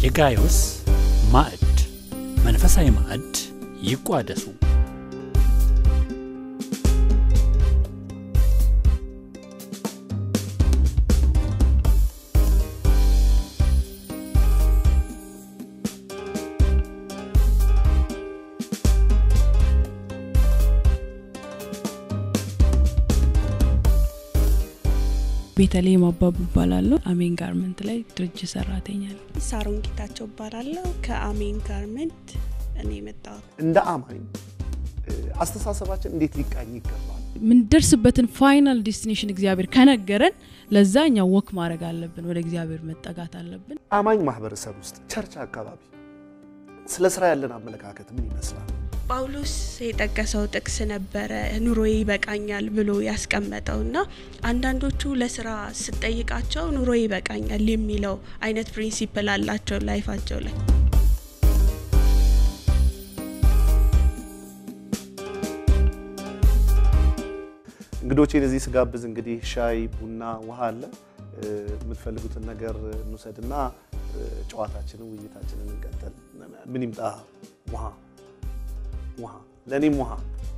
የጋዮስ ማዕድ መንፈሳዊ ማዕድ ይቋደሱ። ቤተልሔም አባቡ እባላለሁ። አሜን ጋርመንት ላይ ድርጅት ሰራተኛ ነኝ። ሳሮን ጌታቸው እባላለሁ። ከአሜን ጋርመንት እኔ የመጣሁት እንደ አማኝ አስተሳሰባችን እንዴት ሊቃኝ ይገባል? የምንደርስበትን ፋይናል ዴስቲኔሽን እግዚአብሔር ከነገረን ለዛ እኛ ወክ ማድረግ አለብን፣ ወደ እግዚአብሔር መጠጋት አለብን። አማኝ ማህበረሰብ ውስጥ ቸርች አካባቢ ስለ ስራ ያለን አመለካከት ምን ይመስላል? ጳውሎስ የጠቀሰው ጥቅስ ነበረ ኑሮዬ ይበቃኛል ብሎ ያስቀመጠው እና አንዳንዶቹ ለስራ ስጠይቃቸው ኑሮዬ ይበቃኛል የሚለው አይነት ፕሪንሲፕል አላቸው ላይፋቸው ላይ። እንግዶቼን እዚህ ስጋብዝ እንግዲህ ሻይ፣ ቡና፣ ውሃ አለ። የምትፈልጉትን ነገር እንውሰድና ጨዋታችንን ውይይታችንን እንቀጥል። ምን ይምጣ? ውሃ ውሃ፣ ለእኔም ውሃ።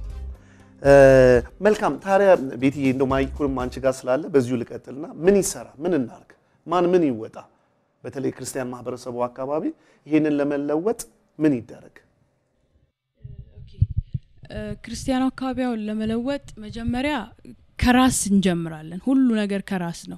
መልካም ታዲያ ቤትዬ፣ እንደው ማይኩንም አንቺ ጋር ስላለ በዚሁ ልቀጥልና ምን ይሰራ? ምን እናርግ? ማን ምን ይወጣ? በተለይ ክርስቲያን ማህበረሰቡ አካባቢ ይሄንን ለመለወጥ ምን ይደረግ? ክርስቲያኑ አካባቢያውን ለመለወጥ መጀመሪያ ከራስ እንጀምራለን። ሁሉ ነገር ከራስ ነው።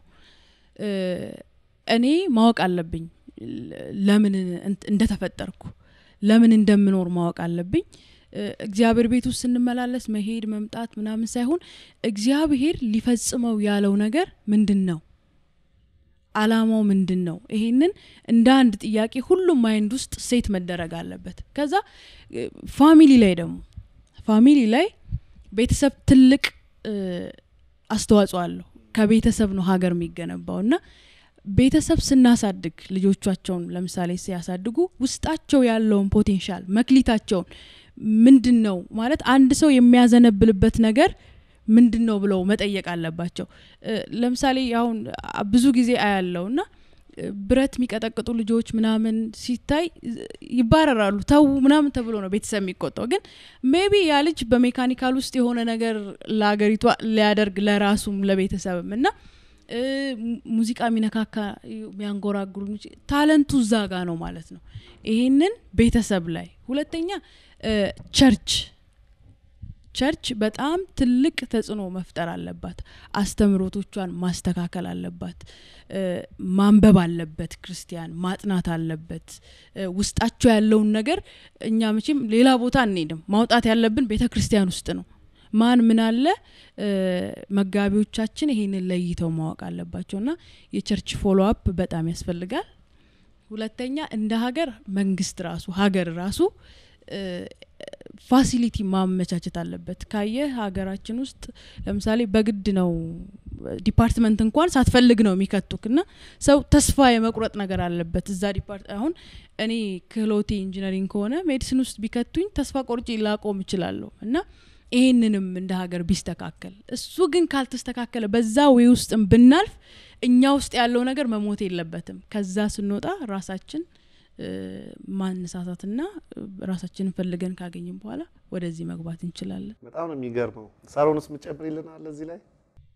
እኔ ማወቅ አለብኝ ለምን እንደተፈጠርኩ ለምን እንደምኖር ማወቅ አለብኝ። እግዚአብሔር ቤት ውስጥ ስንመላለስ መሄድ መምጣት ምናምን ሳይሆን እግዚአብሔር ሊፈጽመው ያለው ነገር ምንድን ነው? አላማው ምንድን ነው? ይሄንን እንደ አንድ ጥያቄ ሁሉም ማይንድ ውስጥ ሴት መደረግ አለበት። ከዛ ፋሚሊ ላይ ደግሞ ፋሚሊ ላይ ቤተሰብ ትልቅ አስተዋጽኦ አለው። ከቤተሰብ ነው ሀገር የሚገነባው እና ቤተሰብ ስናሳድግ ልጆቻቸውን ለምሳሌ ሲያሳድጉ ውስጣቸው ያለውን ፖቴንሻል መክሊታቸውን ምንድን ነው ማለት አንድ ሰው የሚያዘነብልበት ነገር ምንድን ነው ብለው መጠየቅ አለባቸው። ለምሳሌ አሁን ብዙ ጊዜ አያለው እና ብረት የሚቀጠቅጡ ልጆች ምናምን ሲታይ ይባረራሉ፣ ተዉ ምናምን ተብሎ ነው ቤተሰብ የሚቆጣው። ግን ሜቢ ያ ልጅ በሜካኒካል ውስጥ የሆነ ነገር ለሀገሪቷ ሊያደርግ ለራሱም ለቤተሰብም እና ሙዚቃ የሚነካካ የሚያንጎራጉሩ ታለንቱ እዛ ጋ ነው ማለት ነው። ይሄንን ቤተሰብ ላይ ሁለተኛ ቸርች ቸርች በጣም ትልቅ ተጽዕኖ መፍጠር አለባት። አስተምሮቶቿን ማስተካከል አለባት። ማንበብ አለበት። ክርስቲያን ማጥናት አለበት። ውስጣቸው ያለውን ነገር እኛ መቼም ሌላ ቦታ አንሄድም። ማውጣት ያለብን ቤተ ክርስቲያን ውስጥ ነው። ማን ምን አለ መጋቢዎቻችን ይሄንን ለይተው ማወቅ አለባቸው እና የቸርች ፎሎ አፕ በጣም ያስፈልጋል። ሁለተኛ እንደ ሀገር መንግስት ራሱ ሀገር ራሱ ፋሲሊቲ ማመቻቸት አለበት። ካየ ሀገራችን ውስጥ ለምሳሌ በግድ ነው ዲፓርትመንት እንኳን ሳትፈልግ ነው የሚከቱክ እና ሰው ተስፋ የመቁረጥ ነገር አለበት እዛ ዲፓርት አሁን እኔ ክህሎቴ ኢንጂነሪንግ ከሆነ ሜዲሲን ውስጥ ቢከቱኝ ተስፋ ቆርጬ ላቆም እችላለሁ እና ይሄንንም እንደ ሀገር ቢስተካከል እሱ ግን ካልተስተካከለ በዛ ወይ ውስጥም ብናልፍ እኛ ውስጥ ያለው ነገር መሞት የለበትም። ከዛ ስንወጣ ራሳችን ማነሳሳትና ራሳችንን ፈልገን ካገኝም በኋላ ወደዚህ መግባት እንችላለን። በጣም ነው የሚገርመው። ሳሮንስ ምጨምሪልናል እዚህ ላይ?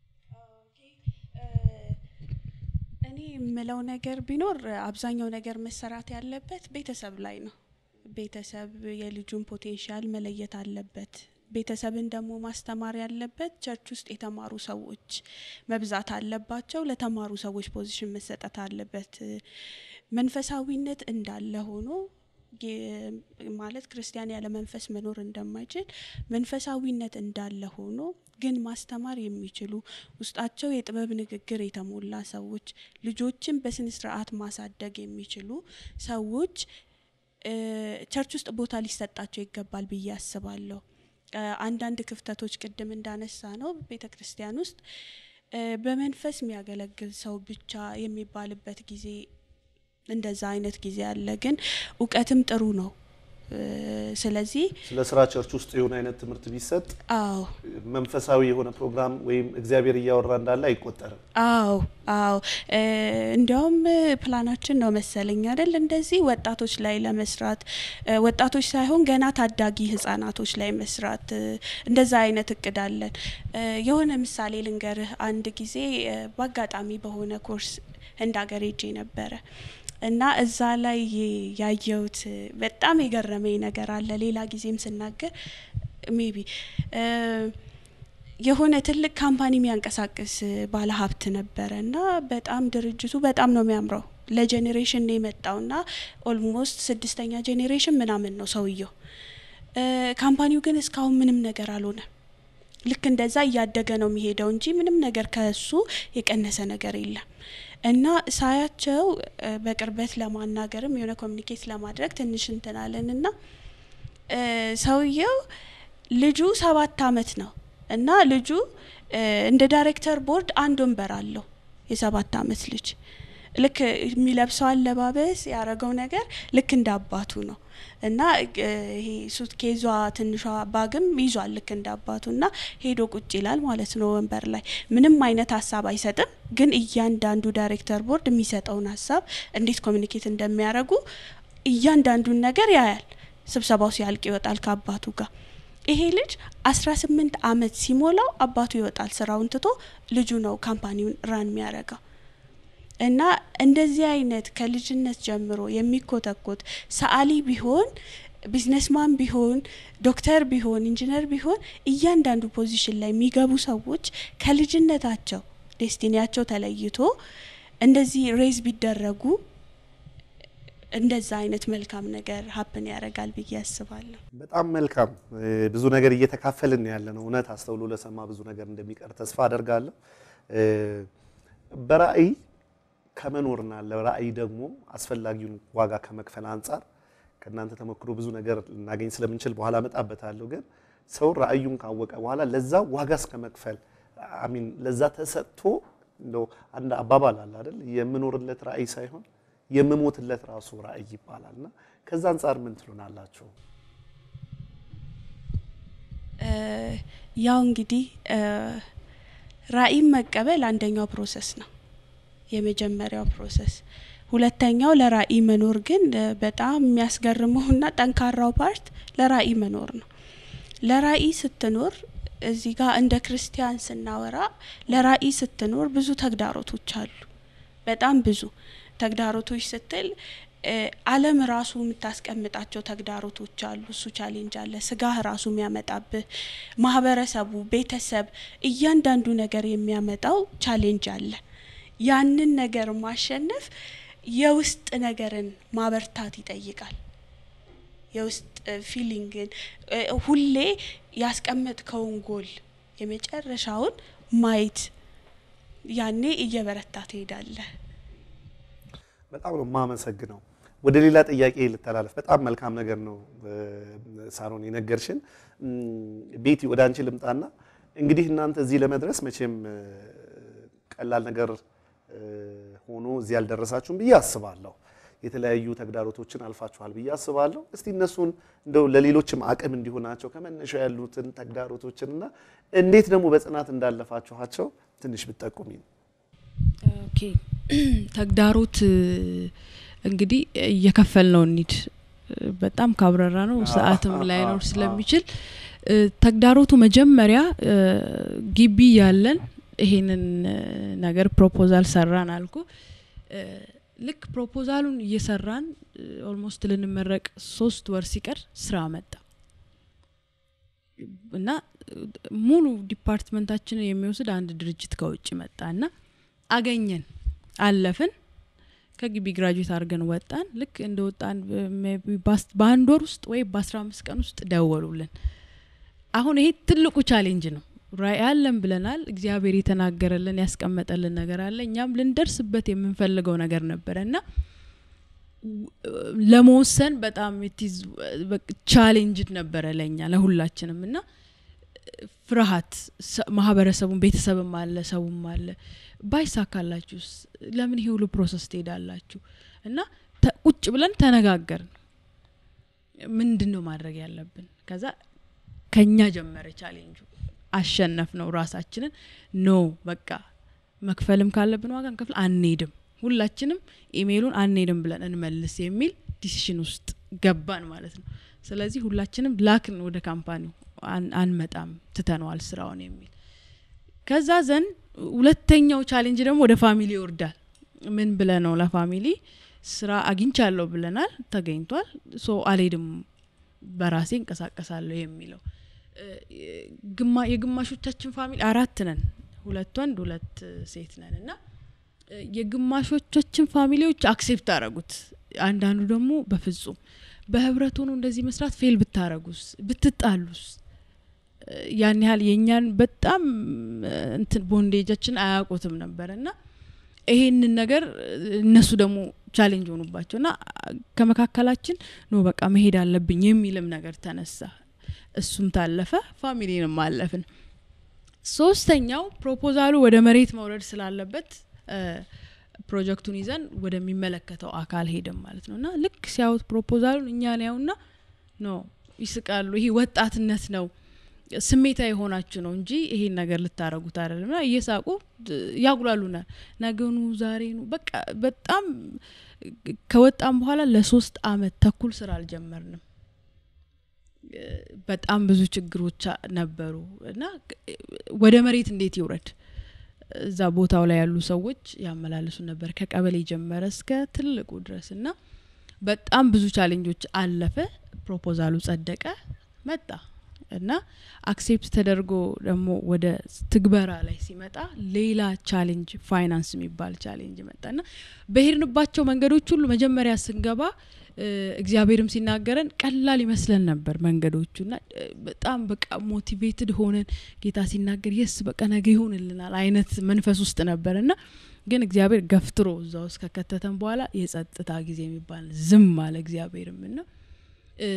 እኔ የምለው ነገር ቢኖር አብዛኛው ነገር መሰራት ያለበት ቤተሰብ ላይ ነው። ቤተሰብ የልጁን ፖቴንሻል መለየት አለበት። ቤተሰብን ደግሞ ማስተማር ያለበት ቸርች ውስጥ የተማሩ ሰዎች መብዛት አለባቸው። ለተማሩ ሰዎች ፖዚሽን መሰጠት አለበት። መንፈሳዊነት እንዳለ ሆኖ ማለት ክርስቲያን ያለ መንፈስ መኖር እንደማይችል መንፈሳዊነት እንዳለ ሆኖ ግን ማስተማር የሚችሉ ውስጣቸው የጥበብ ንግግር የተሞላ ሰዎች ልጆችን በስነ ስርዓት ማሳደግ የሚችሉ ሰዎች ቸርች ውስጥ ቦታ ሊሰጣቸው ይገባል ብዬ አስባለሁ። አንዳንድ ክፍተቶች ቅድም እንዳነሳ ነው ቤተ ክርስቲያን ውስጥ በመንፈስ የሚያገለግል ሰው ብቻ የሚባልበት ጊዜ እንደዛ አይነት ጊዜ አለ። ግን እውቀትም ጥሩ ነው። እ፣ ስለዚህ ስለ ስራ ቸርች ውስጥ የሆነ አይነት ትምህርት ቢሰጥ አዎ መንፈሳዊ የሆነ ፕሮግራም ወይም እግዚአብሔር እያወራ እንዳለ አይቆጠርም። አዎ አዎ እ፣ እንዲያውም እ፣ ፕላናችን ነው መሰለኝ አይደል እንደዚህ ወጣቶች ላይ ለመስራት እ፣ ወጣቶች ሳይሆን ገና ታዳጊ ህጻናቶች ላይ መስራት እ፣ እንደዛ አይነት እቅድ አለን። እ፣ የሆነ ምሳሌ ልንገርህ። አንድ ጊዜ እ፣ በአጋጣሚ በሆነ ኮርስ ህንድ ሀገር ሄጄ ነበረ እና እዛ ላይ ያየሁት እ፣ በጣም የገረመኝ ነገር አለ። ሌላ ጊዜም ስናገር ሜቢ የሆነ ትልቅ ካምፓኒ የሚያንቀሳቅስ ባለ ሀብት ነበረ እና በጣም ድርጅቱ በጣም ነው የሚያምረው። ለጄኔሬሽን ነው የመጣው እና ኦልሞስት ስድስተኛ ጄኔሬሽን ምናምን ነው ሰውየው። እ፣ ካምፓኒው ግን እስካሁን ምንም ነገር አልሆነ። ልክ እንደዛ እያደገ ነው የሚሄደው እንጂ ምንም ነገር ከሱ የቀነሰ ነገር የለም። እና ሳያቸው እ፣ በቅርበት ለማናገርም የሆነ ኮሚኒኬት ለማድረግ ትንሽ እንትናለን እና እ፣ ሰውየው ልጁ ሰባት አመት ነው እና ልጁ እ፣ እንደ ዳይሬክተር ቦርድ አንድ ወንበር አለው የሰባት አመት ልጅ ልክ የሚለብሰው አለባበስ ያረገው ነገር ልክ እንደ አባቱ ነው እና እ፣ ይሄ ሱትኬዟ ትንሿ ባግም ይዟል ልክ እንደ አባቱ እና ሄዶ ቁጭ ይላል ማለት ነው ወንበር ላይ ምንም አይነት ሀሳብ አይሰጥም ግን እያንዳንዱ ዳይሬክተር ቦርድ የሚሰጠውን ሀሳብ እንዴት ኮሚኒኬት እንደሚያደርጉ እያንዳንዱን ነገር ያያል ስብሰባው ሲያልቅ ይወጣል ከአባቱ ጋር ይሄ ልጅ አስራ ስምንት አመት ሲሞላው አባቱ ይወጣል ስራውን ትቶ ልጁ ነው ካምፓኒውን ራን የሚያደርገው እና እንደዚህ አይነት ከልጅነት ጀምሮ የሚኮተኮት ሰዓሊ ቢሆን ቢዝነስማን ቢሆን ዶክተር ቢሆን ኢንጂነር ቢሆን እያንዳንዱ ፖዚሽን ላይ የሚገቡ ሰዎች ከልጅነታቸው ዴስቲኒያቸው ተለይቶ እንደዚህ ሬዝ ቢደረጉ እንደዛ አይነት መልካም ነገር ሀፕን ያደርጋል ብዬ አስባለሁ። በጣም መልካም እ፣ ብዙ ነገር እየተካፈልን ያለ ነው። እውነት አስተውሎ ለሰማ ብዙ ነገር እንደሚቀር ተስፋ አደርጋለሁ። እ፣ በራእይ ከመኖርና ለራእይ ደግሞ አስፈላጊውን ዋጋ ከመክፈል አንጻር ከእናንተ ተሞክሮ ብዙ ነገር ልናገኝ ስለምንችል በኋላ እመጣበታለሁ። ግን ሰው ራእዩን ካወቀ በኋላ ለዛ ዋጋ እስከ መክፈል አሚን ለዛ ተሰጥቶ እንደው አንድ አባባል አለ አይደል የምኖርለት ራእይ ሳይሆን የምሞትለት ራሱ ራእይ ይባላል እና ከዛ አንጻር ምን ትሉናላችሁ? እ፣ ያው እንግዲህ እ፣ ራዕይን መቀበል አንደኛው ፕሮሰስ ነው፣ የመጀመሪያው ፕሮሰስ። ሁለተኛው ለራዕይ መኖር ግን እ፣ በጣም የሚያስገርመውና ጠንካራው ፓርት ለራዕይ መኖር ነው። ለራዕይ ስትኖር እዚህ ጋር እንደ ክርስቲያን ስናወራ ለራዕይ ስትኖር ብዙ ተግዳሮቶች አሉ። በጣም ብዙ ተግዳሮቶች ስትል እ፣ ዓለም ራሱ የምታስቀምጣቸው ተግዳሮቶች አሉ። እሱ ቻሌንጅ አለ። ስጋህ ራሱ የሚያመጣብህ ማህበረሰቡ፣ ቤተሰብ፣ እያንዳንዱ ነገር የሚያመጣው ቻሌንጅ አለ። ያንን ነገር ማሸነፍ የውስጥ ነገርን ማበርታት ይጠይቃል። የውስጥ ፊሊንግን እ፣ ሁሌ ያስቀመጥከውን ጎል የመጨረሻውን ማየት ያኔ እየበረታ ትሄዳለህ። በጣም ነው የማመሰግነው። ወደ ሌላ ጥያቄ ልተላለፍ። በጣም መልካም ነገር ነው እ፣ ሳሮን የነገርሽን። እም፣ ቤቲ ወደ አንቺ ልምጣና እንግዲህ እናንተ እዚህ ለመድረስ መቼም እ፣ ቀላል ነገር እ፣ ሆኖ እዚህ ያልደረሳችሁም ብዬ አስባለሁ። የተለያዩ ተግዳሮቶችን አልፋችኋል ብዬ አስባለሁ። እስቲ እነሱን እንደው ለሌሎችም አቅም እንዲሆናቸው ከመነሻው ያሉትን ተግዳሮቶችንና እንዴት ደግሞ በጽናት እንዳለፋችኋቸው ትንሽ ብትጠቁሚ ነው። ኦኬ ተግዳሮት እ፣ እንግዲህ እየከፈል ነው እንሂድ እ፣ በጣም ካብረራ ነው ሰዓትም ላይኖር ስለሚችል እ፣ ተግዳሮቱ መጀመሪያ እ፣ ግቢ ያለን ይሄንን እ፣ ነገር ፕሮፖዛል ሰራን አልኩ እ፣ ልክ ፕሮፖዛሉን እየሰራን ኦልሞስት ልንመረቅ ሶስት ወር ሲቀር ስራ መጣ እና እ፣ ሙሉ ዲፓርትመንታችንን የሚወስድ አንድ ድርጅት ከውጭ መጣ እና አገኘን አለፍን ከግቢ ግራጁዌት አድርገን ወጣን ልክ እንደ ወጣን ሜይ ቢ ባስ- በአንድ ወር ውስጥ ወይ በአስራ አምስት ቀን ውስጥ ደወሉልን አሁን ይሄ ትልቁ ቻሌንጅ ነው ራዕይ አለን ብለናል እግዚአብሔር የተናገረልን ያስቀመጠልን ነገር አለ እኛም ልንደርስበት የምንፈልገው ነገር ነበረ እና ለመወሰን በጣም ቻሌንጅ ነበረ ለእኛ ለሁላችንም እና ፍርሃት ሰ- ማህበረሰቡም ቤተሰብም አለ ሰውም አለ ባይሳካላችሁስ ለምን ይሄ ሁሉ ፕሮሰስ ትሄዳላችሁ እና ተ- ቁጭ ብለን ተነጋገርን ምንድን ነው ማድረግ ያለብን? ከዛ ከኛ ጀመረ ቻሌንጁ። አሸነፍ ነው ራሳችንን። ኖ በቃ መክፈልም ካለብን ዋጋ እንከፍል፣ አንሄድም፣ ሁላችንም ኢሜይሉን አንሄድም ብለን እንመልስ የሚል ዲሲሽን ውስጥ ገባን ማለት ነው። ስለዚህ ሁላችንም ላክን ወደ ካምፓኒው አን- አንመጣም፣ ትተነዋል ስራውን የሚል ከዛ ዘን ሁለተኛው ቻሌንጅ ደግሞ ወደ ፋሚሊ ይወርዳል። ምን ብለ ነው ለፋሚሊ ስራ አግኝቻለሁ ብለናል፣ ተገኝቷል። ሶ አልሄድም በራሴ እንቀሳቀሳለሁ የሚለው እ፣ ግማ- የግማሾቻችን ፋሚሊ አራት ነን፣ ሁለት ወንድ ሁለት ሴት ነን እና እ፣ የግማሾቻችን ፋሚሊዎች አክሴፕት አረጉት። አንዳንዱ ደግሞ በፍጹም በህብረት ሆኖ እንደዚህ መስራት ፌል ብታረጉስ ብትጣሉስ እ፣ ያን ያህል የእኛን በጣም እ፣ እንትን ቦንዴጃችን አያውቁትም ነበር እና ይሄንን ነገር እ፣ እነሱ ደግሞ ቻሌንጅ ሆኑባቸው እና አ፣ ከመካከላችን ኖ በቃ መሄድ አለብኝ የሚልም ነገር ተነሳ። እሱም ታለፈ፣ ፋሚሊንም አለፍን። ሶስተኛው ፕሮፖዛሉ ወደ መሬት መውረድ ስላለበት እ፣ ፕሮጀክቱን ይዘን ወደሚመለከተው አካል ሄድም ማለት ነው እና ልክ ሲያዩት ፕሮፖዛሉን እኛን ያዩና ኖ ይስቃሉ። ይሄ ወጣትነት ነው ስሜታ የሆናችሁ ነው እንጂ ይሄን ነገር ልታረጉት አይደለም። እና እየሳቁ ድ- ያጉላሉናል። ነገኑ ዛሬኑ በቃ በጣም ከወጣም በኋላ ለሶስት አመት ተኩል ስራ አልጀመርንም። እ፣ በጣም ብዙ ችግሮች አ- ነበሩ እና እ፣ ወደ መሬት እንዴት ይውረድ? እዛ ቦታው ላይ ያሉ ሰዎች ያመላለሱ ነበር ከቀበሌ ጀመረ እስከ ትልቁ ድረስ እና በጣም ብዙ ቻሌንጆች አለፈ። ፕሮፖዛሉ ጸደቀ፣ መጣ እና አክሴፕት ተደርጎ ደግሞ ወደ ትግበራ ላይ ሲመጣ ሌላ ቻሌንጅ ፋይናንስ የሚባል ቻሌንጅ መጣና በሄድንባቸው መንገዶች ሁሉ መጀመሪያ ስንገባ እ፣ እግዚአብሔርም ሲናገረን ቀላል ይመስለን ነበር መንገዶቹ እና እ፣ በጣም በቃ ሞቲቬትድ ሆነን ጌታ ሲናገር የስ በቃ ነገ ይሆንልናል አይነት መንፈስ ውስጥ ነበር እና ግን እግዚአብሔር ገፍትሮ እዛ ውስጥ ከከተተን በኋላ የጸጥታ ጊዜ የሚባል ዝም አለ እግዚአብሔርም እና እ፣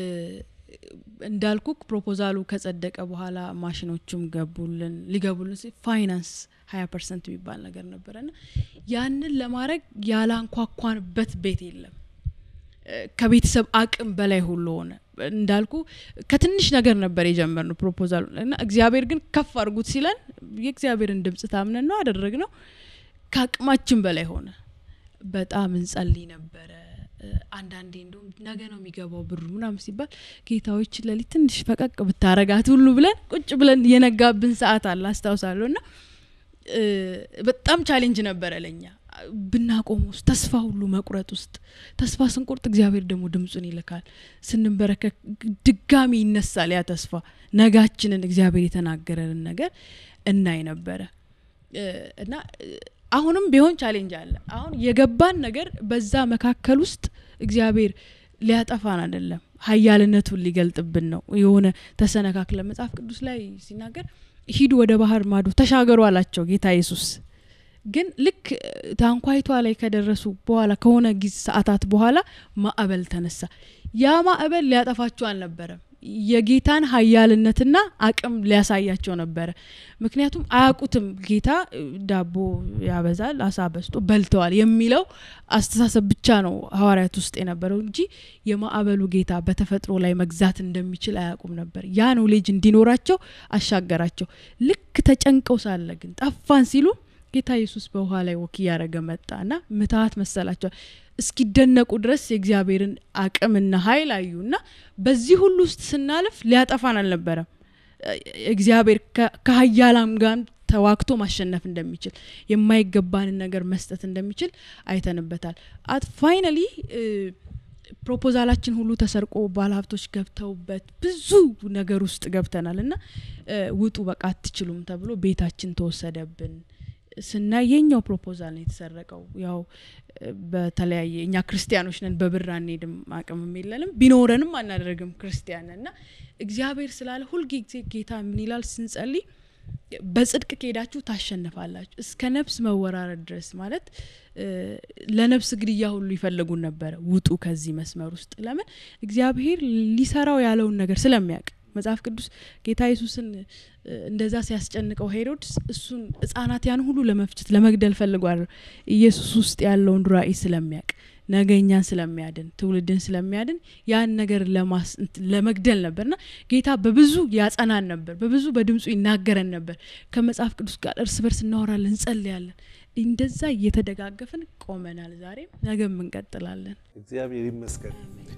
እንዳልኩክ ፕሮፖዛሉ ከጸደቀ በኋላ ማሽኖቹም ገቡልን ሊገቡልን ሲል ፋይናንስ ሀያ ፐርሰንት የሚባል ነገር ነበረና ያንን ለማድረግ ያላንኳኳንበት ቤት የለም። እ፣ ከቤተሰብ አቅም በላይ ሁሉ ሆነ። እንዳልኩ ከትንሽ ነገር ነበር የጀመርነው ፕሮፖዛሉ እና እግዚአብሔር ግን ከፍ አድርጉት ሲለን የእግዚአብሔርን ድምጽ ታምነን ነው አደረግ ነው። ከአቅማችን በላይ ሆነ። በጣም እንጸልይ ነበረ። እ፣ አንዳንዴ እንደውም ነገ ነው የሚገባው ብሩ ምናምን ሲባል ጌታዎች ለሊት ትንሽ ፈቀቅ ብታረጋት ሁሉ ብለን ቁጭ ብለን የነጋብን ሰዓት አለ አስታውሳለሁ። እና እ፣ በጣም ቻሌንጅ ነበረ ለኛ ብናቆም ውስጥ ተስፋ ሁሉ መቁረጥ ውስጥ ተስፋ ስንቆርጥ እግዚአብሔር ደግሞ ድምፁን ይልካል። ስንበረከክ ድጋሚ ይነሳል ያ ተስፋ ነጋችንን እግዚአብሔር የተናገረንን ነገር እናይ ነበረ እ፣ እና እ፣ አሁንም ቢሆን ቻሌንጅ አለ። አሁን የገባን ነገር በዛ መካከል ውስጥ እግዚአብሔር ሊያጠፋን አይደለም፣ ሀያልነቱን ሊገልጥብን ነው። የሆነ ተሰነካክለ መጽሐፍ ቅዱስ ላይ ሲናገር ሂዱ ወደ ባህር ማዶ ተሻገሩ አላቸው ጌታ ኢየሱስ። ግን ልክ እ፣ ታንኳይቷ ላይ ከደረሱ በኋላ ከሆነ ጊዜ ሰዓታት በኋላ ማዕበል ተነሳ። ያ ማዕበል ሊያጠፋቸው አልነበረም፣ የጌታን ሀያልነትና አቅም ሊያሳያቸው ነበረ። ምክንያቱም አያውቁትም ጌታ እ፣ ዳቦ ያበዛል አሳ በስቶ በልተዋል የሚለው አስተሳሰብ ብቻ ነው ሐዋርያት ውስጥ የነበረው እንጂ የማዕበሉ ጌታ በተፈጥሮ ላይ መግዛት እንደሚችል አያውቁም ነበር። ያ ኖሌጅ እንዲኖራቸው አሻገራቸው። ልክ ተጨንቀው ሳለ ግን ጠፋን ሲሉ ጌታ ኢየሱስ በውሃ ላይ ወክ እያደረገ መጣና ምትሀት መሰላቸዋል። እስኪደነቁ ድረስ የእግዚአብሔርን አቅምና ኃይል አዩና በዚህ ሁሉ ውስጥ ስናልፍ ሊያጠፋን አልነበረም። እ፣ እግዚአብሔር ከ- ከሀያላም ጋር ተዋግቶ ማሸነፍ እንደሚችል የማይገባንን ነገር መስጠት እንደሚችል አይተንበታል። አት ፋይናሊ ፕሮፖዛላችን ሁሉ ተሰርቆ ባለሀብቶች ገብተውበት ብዙ ነገር ውስጥ ገብተናል እና እ፣ ውጡ በቃ አትችሉም ተብሎ ቤታችን ተወሰደብን። ስናይ የኛው ፕሮፖዛል ነው የተሰረቀው። ያው እ፣ በተለያየ እኛ ክርስቲያኖች ነን፣ በብር አንሄድም፣ አቅምም የለንም፣ ቢኖረንም አናደርግም ክርስቲያን ነን እና እግዚአብሔር ስላለ ሁልጊዜ ጌታ ምን ይላል ስንጸልይ በጽድቅ ከሄዳችሁ ታሸንፋላችሁ እስከ ነፍስ መወራረድ ድረስ ማለት እ፣ ለነፍስ ግድያ ሁሉ ይፈልጉን ነበረ። ውጡ ከዚህ መስመር ውስጥ ለምን እግዚአብሔር ሊሰራው ያለውን ነገር ስለሚያውቅ መጽሐፍ ቅዱስ ጌታ ኢየሱስን እ፣ እንደዛ ሲያስጨንቀው ሄሮድስ እሱን ህጻናት ያን ሁሉ ለመፍጨት ለመግደል ፈልጓል ኢየሱስ ውስጥ ያለውን ራእይ ስለሚያውቅ ነገ እኛን ስለሚያድን ትውልድን ስለሚያድን ያን ነገር ለማስ እንትን ለመግደል ነበርና ጌታ በብዙ ያጸናን ነበር በብዙ በድምፁ ይናገረን ነበር ከመጽሐፍ ቅዱስ ጋር እርስ በርስ እናወራለን እንጸልያለን እንደዛ እየተደጋገፍን ቆመናል ዛሬም ነገም እንቀጥላለን እግዚአብሔር ይመስገን።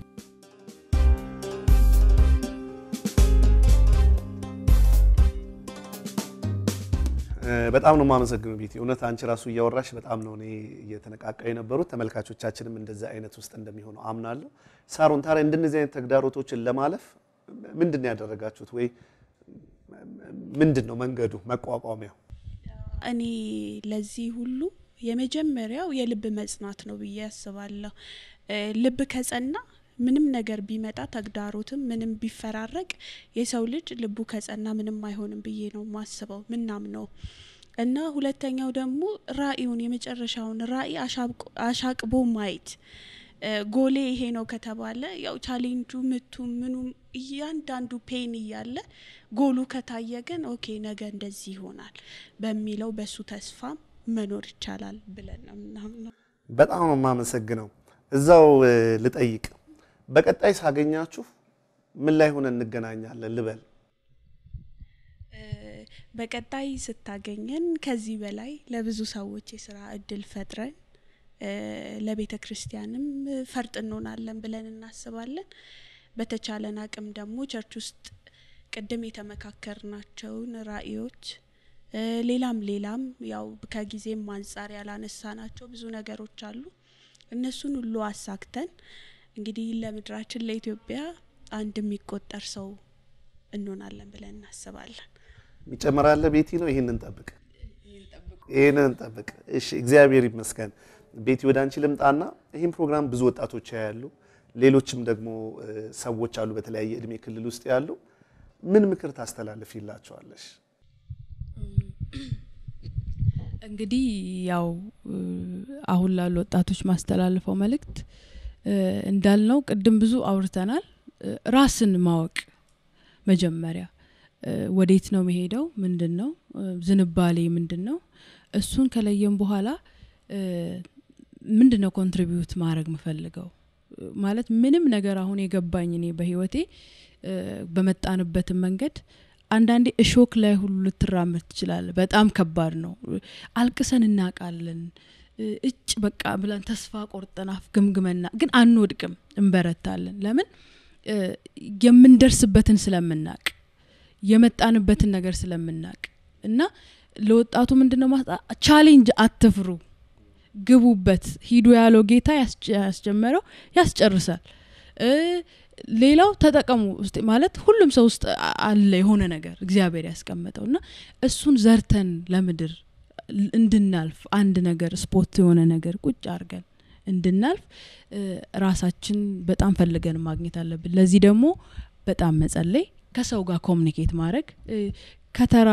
እ፣ በጣም ነው የማመሰግነው ቤቲ። እውነት አንቺ ራሱ እያወራሽ በጣም ነው እኔ እየተነቃቃ የነበሩት። ተመልካቾቻችንም እንደዚህ አይነት ውስጥ እንደሚሆኑ አምናለሁ። ሳሮን ታዲያ እንደነዚህ አይነት ተግዳሮቶችን ለማለፍ ምንድን ነው ያደረጋችሁት? ወይ ምንድን ነው መንገዱ መቋቋሚያው? እኔ ለዚህ ሁሉ የመጀመሪያው የልብ መጽናት ነው ብዬ አስባለሁ። እ፣ ልብ ከጸና ምንም ነገር ቢመጣ ተግዳሮትም ምንም ቢፈራረቅ የሰው ልጅ ልቡ ከጸና ምንም አይሆንም ብዬ ነው ማስበው ምናምነው እና ሁለተኛው ደግሞ ራእዩን የመጨረሻውን ራእይ አሻብቆ- አሻቅቦ ማየት እ፣ ጎሌ ይሄ ነው ከተባለ ያው ቻሌንጁ ምቱ ምኑም እያንዳንዱ ፔን እያለ ጎሉ ከታየ ግን ኦኬ ነገ እንደዚህ ይሆናል በሚለው በሱ ተስፋ መኖር ይቻላል ብለን ነው ምናምነው። በጣም ነው የማመሰግነው። እዛው እ፣ ልጠይቅ፣ በቀጣይ ሳገኛችሁ ምን ላይ ሆነ እንገናኛለን ልበል? እ፣ በቀጣይ ስታገኘን ከዚህ በላይ ለብዙ ሰዎች የስራ እድል ፈጥረን እ፣ ለቤተ ክርስቲያንም ፈርጥ እንሆናለን ብለን እናስባለን። በተቻለን አቅም ደግሞ ቸርች ውስጥ ቅድም የተመካከርናቸውን ራእዮች እ፣ ሌላም ሌላም ያው ከጊዜም አንጻር ያላነሳናቸው ብዙ ነገሮች አሉ። እነሱን ሁሉ አሳክተን እንግዲህ ለምድራችን ለኢትዮጵያ አንድ የሚቆጠር ሰው እንሆናለን ብለን እናስባለን። ይጨምራለ ቤቲ ነው። ይህንን እንጠብቅ፣ ይህንን እንጠብቅ። እሺ፣ እግዚአብሔር ይመስገን። ቤቲ ወደ አንቺ ልምጣና ይህን ፕሮግራም ብዙ ወጣቶች ያሉ፣ ሌሎችም ደግሞ እ፣ ሰዎች አሉ በተለያየ እድሜ ክልል ውስጥ ያሉ። ምን ምክር ታስተላልፊላቸዋለሽ? እንግዲህ ያው እ፣ አሁን ላሉ ወጣቶች ማስተላልፈው መልእክት እ፣ እንዳልነው ቅድም ብዙ አውርተናል። እ፣ ራስን ማወቅ መጀመሪያ እ፣ ወዴት ነው መሄደው? ምንድን ነው እ፣ ዝንባሌ ምንድን ነው? እሱን ከለየም በኋላ እ፣ ምንድን ነው ኮንትሪቢዩት ማድረግ ምፈልገው እ፣ ማለት ምንም ነገር አሁን የገባኝ እኔ በህይወቴ እ፣ በመጣንበትም መንገድ አንዳንዴ እሾክ ላይ ሁሉ ልትራመድ ትችላለ። በጣም ከባድ ነው። አልቅሰን እናውቃለን። እ፣ እጭ በቃ ብለን ተስፋ ቆርጠን አፍገምግመና ግን አንወድቅም፣ እንበረታለን። ለምን እ፣ የምንደርስበትን ስለምናቅ የመጣንበትን ነገር ስለምናቅ እና ለወጣቱ ምንድነው ማስጣ ቻሌንጅ አትፍሩ፣ ግቡበት። ሂዱ ያለው ጌታ ያስጀ- ያስጀመረው ያስጨርሳል። እ፣ ሌላው ተጠቀሙ ውስጥ ማለት ሁሉም ሰው ውስጥ አ- አለ የሆነ ነገር እግዚአብሔር ያስቀመጠው እና እሱን ዘርተን ለምድር ል- እንድናልፍ አንድ ነገር ስፖርት የሆነ ነገር ቁጭ አድርገን እንድናልፍ እ፣ ራሳችን በጣም ፈልገን ማግኘት አለብን። ለዚህ ደግሞ በጣም መጸለይ፣ ከሰው ጋር ኮሚኒኬት ማድረግ እ፣ ከተራ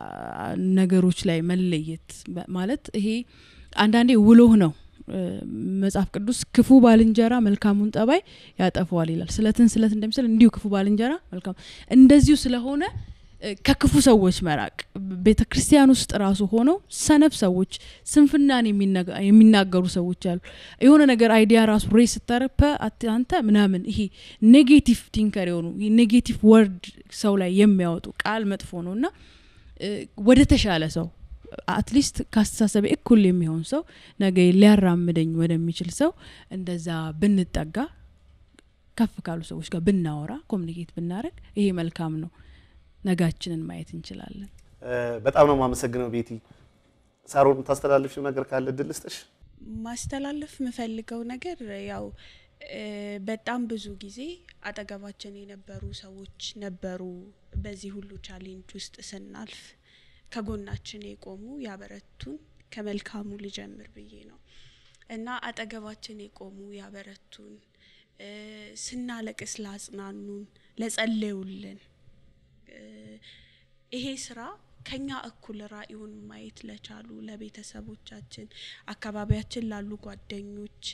ነገሮች ላይ መለየት በ- ማለት ይሄ አንዳንዴ ውሎህ ነው። እ፣ መጽሐፍ ቅዱስ ክፉ ባልንጀራ መልካሙን ጠባይ ያጠፈዋል ይላል። ስለትን ስለት እንደሚስል እንዲሁ ክፉ ባልንጀራ መልካም እንደዚሁ ስለሆነ እ፣ ከክፉ ሰዎች መራቅ ቤተ ክርስቲያን ውስጥ ራሱ ሆነው ሰነፍ ሰዎች ስንፍናን የሚነጋ- የሚናገሩ ሰዎች አሉ። የሆነ ነገር አይዲያ ራሱ ሬ ስታረግ "ፐ፣ አት- አንተ ምናምን ይሄ ኔጌቲቭ ቲንከር የሆኑ ኔጌቲቭ ወርድ ሰው ላይ የሚያወጡ ቃል መጥፎ ነው እና እ፣ ወደ ተሻለ ሰው አትሊስት ከአስተሳሰብ እኩል የሚሆን ሰው ነገ ሊያራምደኝ ወደሚችል ሰው እንደዛ ብንጠጋ ከፍ ካሉ ሰዎች ጋር ብናወራ ኮሚኒኬት ብናደረግ ይሄ መልካም ነው። ነጋችንን ማየት እንችላለን። እ፣ በጣም ነው የማመሰግነው ቤቲ። ሳሮን የምታስተላልፊው ነገር ካለ እድል ልስጥሽ። ማስተላለፍ የምፈልገው ነገር ያው እ፣ በጣም ብዙ ጊዜ አጠገባችን የነበሩ ሰዎች ነበሩ። በዚህ ሁሉ ቻሌንጅ ውስጥ ስናልፍ ከጎናችን የቆሙ ያበረቱን። ከመልካሙ ልጀምር ብዬ ነው እና አጠገባችን የቆሙ ያበረቱን፣ እ፣ ስናለቅስ ላጽናኑን፣ ለጸለዩልን እ፣ ይሄ ስራ ከኛ እኩል ራእዩን ማየት ለቻሉ ለቤተሰቦቻችን፣ አካባቢያችን ላሉ ጓደኞች፣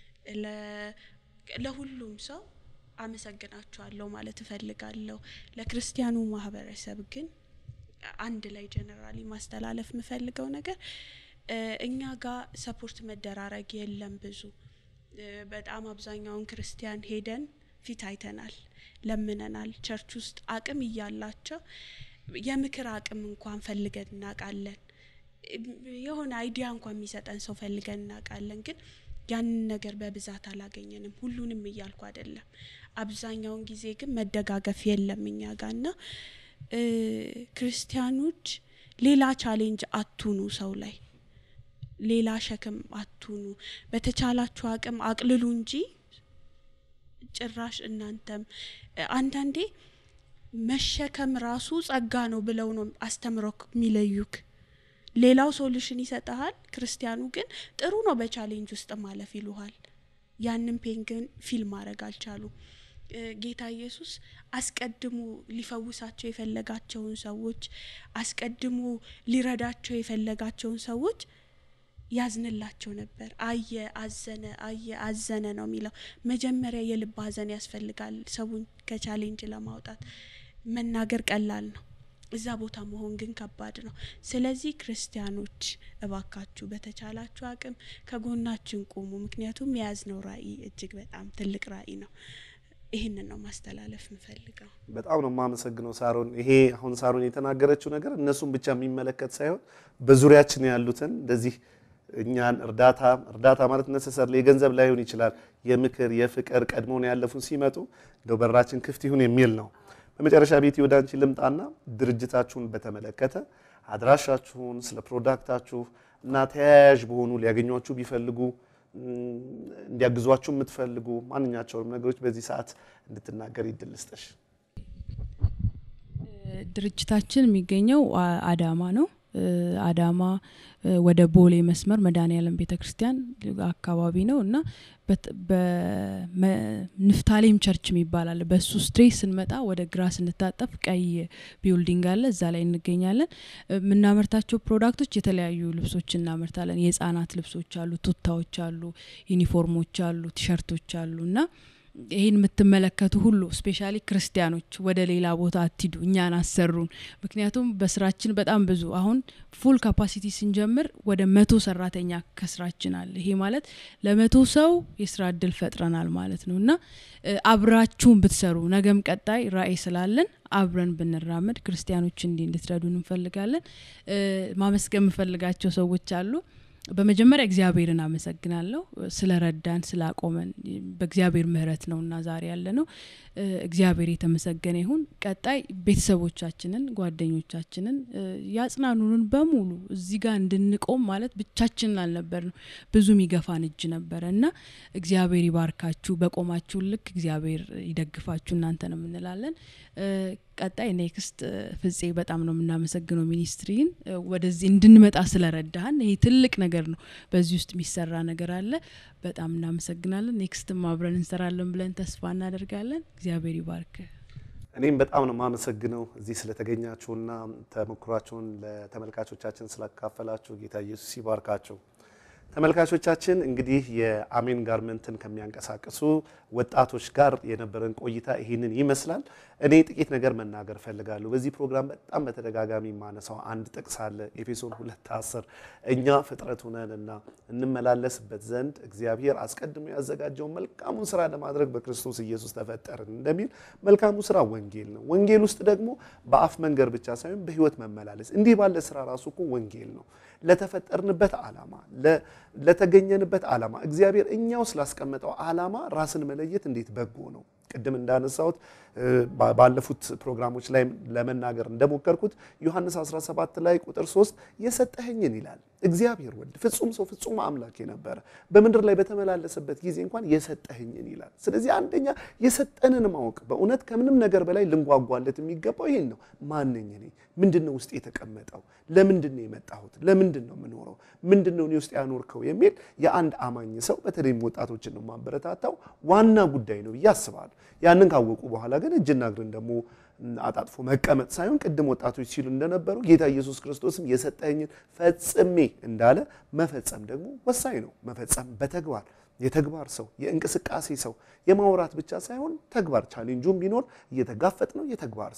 ለ- ለሁሉም ሰው አመሰግናችኋለሁ ማለት እፈልጋለሁ። ለክርስቲያኑ ማህበረሰብ ግን አንድ ላይ ጀነራሊ ማስተላለፍ የምፈልገው ነገር እ፣ እኛ ጋር ሰፖርት መደራረግ የለም ብዙ እ፣ በጣም አብዛኛውን ክርስቲያን ሄደን ፊት አይተናል፣ ለምነናል። ቸርች ውስጥ አቅም እያላቸው የምክር አቅም እንኳን ፈልገን እናውቃለን። የሆነ አይዲያ እንኳን የሚሰጠን ሰው ፈልገን እናውቃለን። ግን ያንን ነገር በብዛት አላገኘንም። ሁሉንም እያልኩ አይደለም። አብዛኛውን ጊዜ ግን መደጋገፍ የለም እኛ ጋር ና እ፣ ክርስቲያኖች ሌላ ቻሌንጅ አቱኑ ሰው ላይ ሌላ ሸክም አቱኑ። በተቻላችሁ አቅም አቅልሉ እንጂ ጭራሽ እናንተም እ፣ አንዳንዴ መሸከም ራሱ ጸጋ ነው ብለው ነው አስተምረው የሚለዩክ። ሌላው ሶሉሽን ይሰጠሃል፣ ክርስቲያኑ ግን ጥሩ ነው በቻሌንጅ ውስጥ ማለፍ ይሉሃል። ያንን ፔን ግን ፊል ማድረግ አልቻሉ። እ፣ ጌታ ኢየሱስ አስቀድሞ ሊፈውሳቸው የፈለጋቸውን ሰዎች አስቀድሞ ሊረዳቸው የፈለጋቸውን ሰዎች ያዝንላቸው ነበር። አየ፣ አዘነ፣ አየ፣ አዘነ ነው የሚለው። መጀመሪያ የልብ ሐዘን ያስፈልጋል ሰውን ከቻሌንጅ ለማውጣት። መናገር ቀላል ነው፣ እዛ ቦታ መሆን ግን ከባድ ነው። ስለዚህ ክርስቲያኖች እባካችሁ በተቻላችሁ አቅም ከጎናችን ቁሙ። ምክንያቱም የያዝነው ራዕይ እጅግ በጣም ትልቅ ራዕይ ነው። ይህንን ነው ማስተላለፍ ምፈልገው። በጣም ነው የማመሰግነው ሳሮን። ይሄ አሁን ሳሮን የተናገረችው ነገር እነሱን ብቻ የሚመለከት ሳይሆን በዙሪያችን ያሉትን እንደዚህ እኛን እርዳታ እርዳታ ማለት ነሰሰር የገንዘብ ላይሆን ይችላል፣ የምክር የፍቅር ቀድሞውን ያለፉን ሲመጡ እንደው በራችን ክፍት ይሁን የሚል ነው። በመጨረሻ ቤት ወደ አንቺ ልምጣና ድርጅታችሁን በተመለከተ አድራሻችሁን፣ ስለ ፕሮዳክታችሁ እና ተያያዥ በሆኑ ሊያገኟችሁ ቢፈልጉ እም፣ እንዲያግዟችሁ የምትፈልጉ ማንኛቸውንም ነገሮች በዚህ ሰዓት እንድትናገር ይድል ስጥሽ። ድርጅታችን የሚገኘው አ- አዳማ ነው። እ፣ አዳማ እ፣ ወደ ቦሌ መስመር መድኃኔዓለም ቤተ ክርስቲያን አካባቢ ነው እና በት- በንፍታሌም ቸርች የሚባል አለ። በሱ ስትሬት ስንመጣ ወደ ግራ ስንታጠፍ ቀይ ቢውልዲንግ አለ። እዛ ላይ እንገኛለን። እ፣ የምናመርታቸው ፕሮዳክቶች የተለያዩ ልብሶች እናመርታለን። የህጻናት ልብሶች አሉ፣ ቱታዎች አሉ፣ ዩኒፎርሞች አሉ፣ ቲሸርቶች አሉ እና ይህን የምትመለከቱ ሁሉ ስፔሻሊ ክርስቲያኖች ወደ ሌላ ቦታ አትሂዱ፣ እኛን አሰሩን። ምክንያቱም በስራችን በጣም ብዙ አሁን ፉል ካፓሲቲ ስንጀምር ወደ መቶ ሰራተኛ ከስራችን አለ። ይሄ ማለት ለመቶ ሰው የስራ እድል ፈጥረናል ማለት ነው እና እ፣ አብራችሁን ብትሰሩ ነገም ቀጣይ ራዕይ ስላለን አብረን ብንራመድ ክርስቲያኖች እንዲህ እንድትረዱን እንፈልጋለን። እ፣ ማመስገን የምፈልጋቸው ሰዎች አሉ። በመጀመሪያ እግዚአብሔርን አመሰግናለሁ ስለ ረዳን ስላቆመን በእግዚአብሔር ምሕረት ነው እና ዛሬ ያለ ነው። እ፣ እግዚአብሔር የተመሰገነ ይሁን። ቀጣይ ቤተሰቦቻችንን፣ ጓደኞቻችንን እ፣ ያጽናኑንን በሙሉ እዚህ ጋር እንድንቆም ማለት ብቻችንን አልነበርንም። ብዙ የሚገፋን እጅ ነበረ እና እግዚአብሔር ይባርካችሁ፣ በቆማችሁ ልክ እግዚአብሔር ይደግፋችሁ እናንተንም እንላለን። እ፣ ቀጣይ ኔክስት እ፣ ፍፄ በጣም ነው የምናመሰግነው ሚኒስትሪን እ፣ ወደዚህ እንድንመጣ ስለረዳህን። ይሄ ትልቅ ነገር ነው። በዚህ ውስጥ የሚሰራ ነገር አለ። በጣም እናመሰግናለን። ኔክስትም አብረን እንሰራለን ብለን ተስፋ እናደርጋለን። እግዚአብሔር ይባርክ። እኔም በጣም ነው የማመሰግነው እዚህ ስለተገኛችሁና ተሞክሯችሁን ለተመልካቾቻችን ስላካፈላችሁ ጌታ ኢየሱስ ይባርካችሁ። ተመልካቾቻችን እንግዲህ የአሜን ጋርመንትን ከሚያንቀሳቅሱ ወጣቶች ጋር የነበረን ቆይታ ይህንን ይመስላል። እኔ ጥቂት ነገር መናገር ፈልጋለሁ። በዚህ ፕሮግራም በጣም በተደጋጋሚ የማነሳው አንድ ጥቅስ አለ። ኤፌሶን ሁለት አስር እኛ ፍጥረቱ ነንና እንመላለስበት ዘንድ እግዚአብሔር አስቀድሞ ያዘጋጀውን መልካሙን ስራ ለማድረግ በክርስቶስ ኢየሱስ ተፈጠርን እንደሚል መልካሙ ስራ ወንጌል ነው። ወንጌል ውስጥ ደግሞ በአፍ መንገር ብቻ ሳይሆን በህይወት መመላለስ እንዲህ ባለ ስራ ራሱ እኮ ወንጌል ነው። ለተፈጠርንበት ዓላማ ለተገኘንበት ዓላማ እግዚአብሔር እኛው ስላስቀመጠው ዓላማ ራስን መለየት እንዴት በጎ ነው። ቅድም እንዳነሳሁት ባለፉት ፕሮግራሞች ላይ ለመናገር እንደሞከርኩት ዮሐንስ 17 ላይ ቁጥር 3 የሰጠኸኝን ይላል እግዚአብሔር ወልድ ፍጹም ሰው ፍጹም አምላክ የነበረ በምድር ላይ በተመላለሰበት ጊዜ እንኳን የሰጠኸኝን ይላል። ስለዚህ አንደኛ የሰጠንን ማወቅ በእውነት ከምንም ነገር በላይ ልንጓጓለት የሚገባው ይሄን ነው። ማነኝ እኔ? ምንድን ነው ውስጥ የተቀመጠው? ለምንድን ነው የመጣሁት? ለምንድን ነው የምኖረው? ምንድን ነው እኔ ውስጥ ያኖርከው የሚል የአንድ አማኝ ሰው በተለይም ወጣቶችን ነው ማበረታታው ዋና ጉዳይ ነው ብዬ አስባለሁ። ያንን ካወቁ በኋላ ግን እጅና እግርን ደግሞ አጣጥፎ መቀመጥ ሳይሆን ቅድም ወጣቶች ሲሉ እንደነበሩ ጌታ ኢየሱስ ክርስቶስም የሰጠኝን ፈጽሜ እንዳለ መፈጸም ደግሞ ወሳኝ ነው። መፈጸም በተግባር የተግባር ሰው የእንቅስቃሴ ሰው የማውራት ብቻ ሳይሆን ተግባር ቻሌንጁም ቢኖር እየተጋፈጥ ነው የተግባር ሰው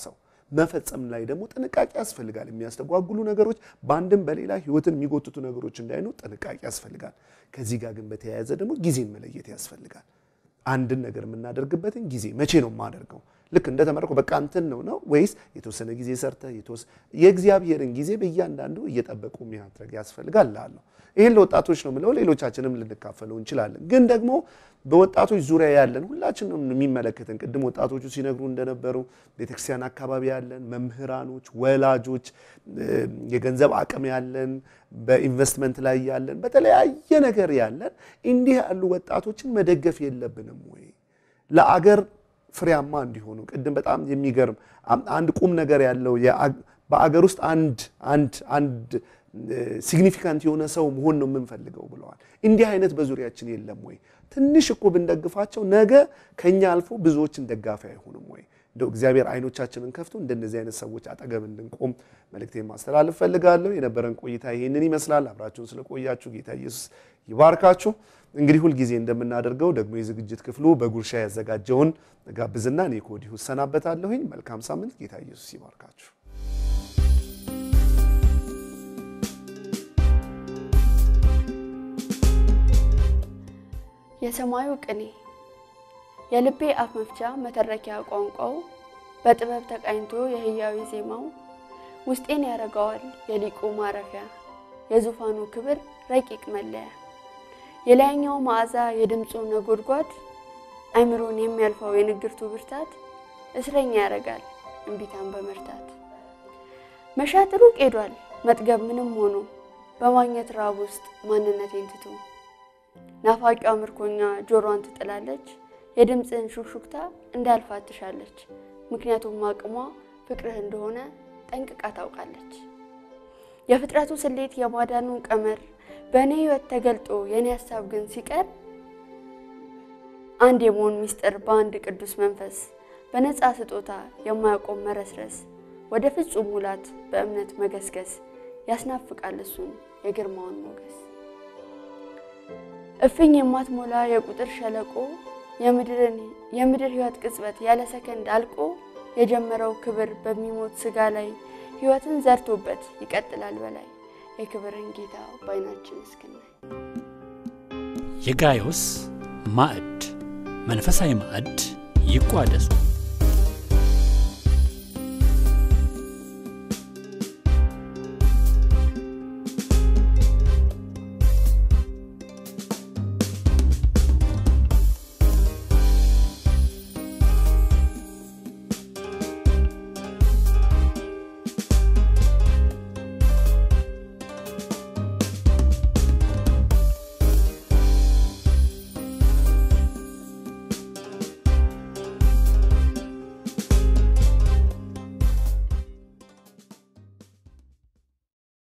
መፈጸም ላይ ደግሞ ጥንቃቄ ያስፈልጋል። የሚያስተጓጉሉ ነገሮች በአንድም በሌላ ህይወትን የሚጎትቱ ነገሮች እንዳይኖር ጥንቃቄ ያስፈልጋል። ከዚህ ጋር ግን በተያያዘ ደግሞ ጊዜን መለየት ያስፈልጋል። አንድን ነገር የምናደርግበትን ጊዜ መቼ ነው የማደርገው? ልክ እንደተመረቁ በቃ እንትን ነው ነው ወይስ የተወሰነ ጊዜ ሰርተ የእግዚአብሔርን ጊዜ በእያንዳንዱ እየጠበቁ ማድረግ ያስፈልጋል ላለሁ ይህን ለወጣቶች ነው ምለው፣ ሌሎቻችንም ልንካፈለው እንችላለን። ግን ደግሞ በወጣቶች ዙሪያ ያለን ሁላችንም የሚመለከትን ቅድም ወጣቶቹ ሲነግሩ እንደነበሩ ቤተክርስቲያን አካባቢ ያለን መምህራኖች፣ ወላጆች፣ የገንዘብ አቅም ያለን፣ በኢንቨስትመንት ላይ ያለን፣ በተለያየ ነገር ያለን እንዲህ ያሉ ወጣቶችን መደገፍ የለብንም ወይ ለአገር ፍሬያማ እንዲሆኑ ቅድም በጣም የሚገርም አንድ ቁም ነገር ያለው በአገር ውስጥ አንድ አንድ አንድ ሲግኒፊካንት የሆነ ሰው መሆን ነው የምንፈልገው ብለዋል። እንዲህ አይነት በዙሪያችን የለም ወይ? ትንሽ እኮ ብንደግፋቸው ነገ ከኛ አልፎ ብዙዎችን ደጋፊ አይሆንም ወይ? እንደው እግዚአብሔር አይኖቻችንን ከፍቶ እንደነዚህ አይነት ሰዎች አጠገብ እንድንቆም መልእክቴን ማስተላለፍ ፈልጋለሁ። የነበረን ቆይታ ይህንን ይመስላል። አብራችሁን ስለቆያችሁ ጌታ ኢየሱስ ይባርካችሁ። እንግዲህ ሁልጊዜ እንደምናደርገው ደግሞ የዝግጅት ክፍሉ በጉርሻ ያዘጋጀውን ጋብዝና እኔ ከወዲሁ እሰናበታለሁኝ። መልካም ሳምንት። ጌታ ኢየሱስ ይባርካችሁ። የሰማዩ ቅኔ የልቤ አፍ መፍቻ መተረኪያ ቋንቋው በጥበብ ተቃኝቶ የህያዊ ዜማው ውስጤን ያረገዋል የሊቁ ማረፊያ የዙፋኑ ክብር ረቂቅ መለያ የላይኛው መዓዛ የድምፁ ነጎድጓድ አይምሮን የሚያልፈው የንግርቱ ብርታት እስረኛ ያረጋል እምቢታን በመርታት መሻት ሩቅ ሄዷል መጥገብ ምንም ሆኖ በማግኘት ራብ ውስጥ ማንነቴን ትቶ ናፋቂዋ ምርኮኛ ጆሮዋን ትጥላለች የድምፅህን ሹክሹክታ እንዳልፋት ትሻለች ምክንያቱም አቅሟ ፍቅርህ እንደሆነ ጠንቅቃ ታውቃለች የፍጥረቱ ስሌት የማዳኑን ቀመር በእኔ ህይወት ተገልጦ የእኔ ሀሳብ ግን ሲቀር አንድ የመሆን ሚስጥር በአንድ ቅዱስ መንፈስ በነፃ ስጦታ የማያቆም መረስረስ ወደ ፍጹም ሙላት በእምነት መገስገስ ያስናፍቃል እሱን የግርማውን ሞገስ እፍኝ የማትሞላ የቁጥር ሸለቆ የምድር ህይወት ቅጽበት ያለ ሰከንድ አልቆ የጀመረው ክብር በሚሞት ስጋ ላይ ህይወትን ዘርቶበት ይቀጥላል በላይ የክብርን ጌታ በዓይናችን እስክናይ የጋዮስ ማዕድ መንፈሳዊ ማዕድ ይቋደሱ።